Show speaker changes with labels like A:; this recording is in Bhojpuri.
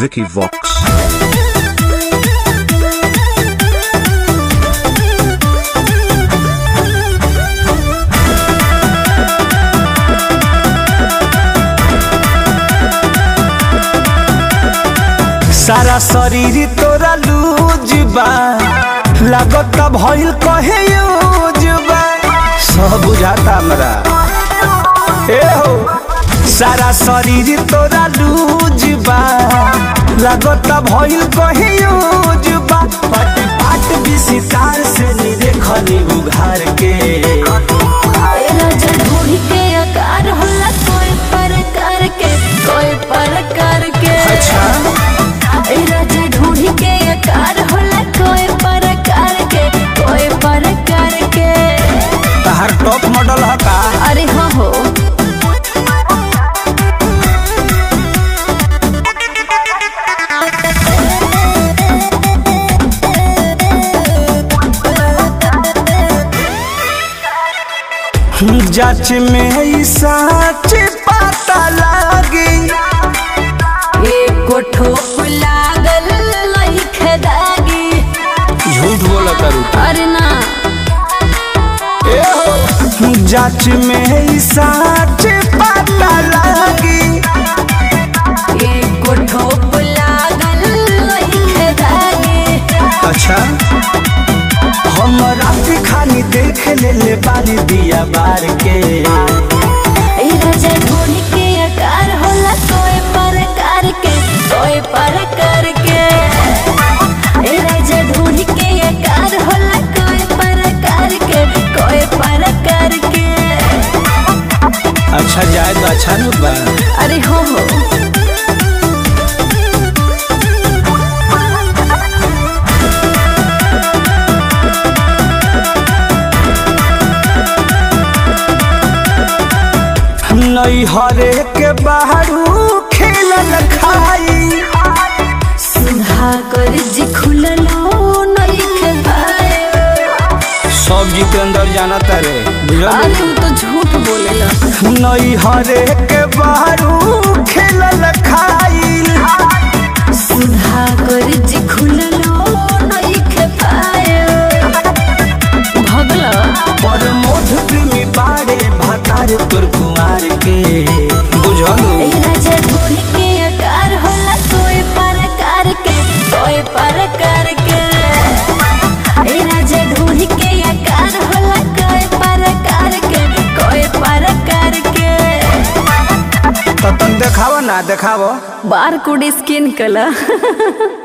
A: Vicky Vox.
B: सारा शरीर तोरा लूज बा लागत भइल कहे यूज बा सब बुझाता हमरा ए हो सारा शरीर तोरा लूज बा लागत भइल कहे यूज बा पट पाट विसितार से नी देखनी उघार के
C: राजा ढूंढ के आकार होला कोई प्रकार के कोई प्रकार के
B: अच्छा
C: ए राजा ढूंढ के आकार होला कोई प्रकार के कोई प्रकार के
B: तहार टॉप मॉडल ह का
C: अरे हो हो
B: जाच में ई सच पता लागी
C: एको ठोप लागल लइख दागी
B: झूठ बोला करू
C: अरे ना
B: जाच में ई सच पता लागी
C: एको ठोप लागल लइख दागी
B: अच्छा हम रात खानी देख ले ले बारी दिया बार के
C: ए राजा ढूंढ के आकार होला कोई प्रकार के कोई प्रकार के ए राजा ढूंढ के आकार होला कोई प्रकार के कोई प्रकार के
B: अच्छा जाए तो अच्छा न बा
C: अरे हो हो
B: नई हरे के बाहरू खेलल खाई
C: सुधा कर जी खुललो नइख भाई
B: सब्जी के अंदर जाना तारे बुझल
C: अरे तू तो झूठ बोलेला
B: नई हरे के बाहरू खेलल खाई
C: सुधा कर जी खुललो नइख भाई भगला
B: पर मोध प्रेमी बाड़े भातार तोर कुमार के बुझलू
C: ए राजा ढूंढ के आकार होला कोई प्रकार के कोई प्रकार के ए राजा ढूंढ के आकार होला कोई प्रकार के कोई प्रकार के
B: तो तुम देखावा ना देखावा
C: बार कोड स्कैन कला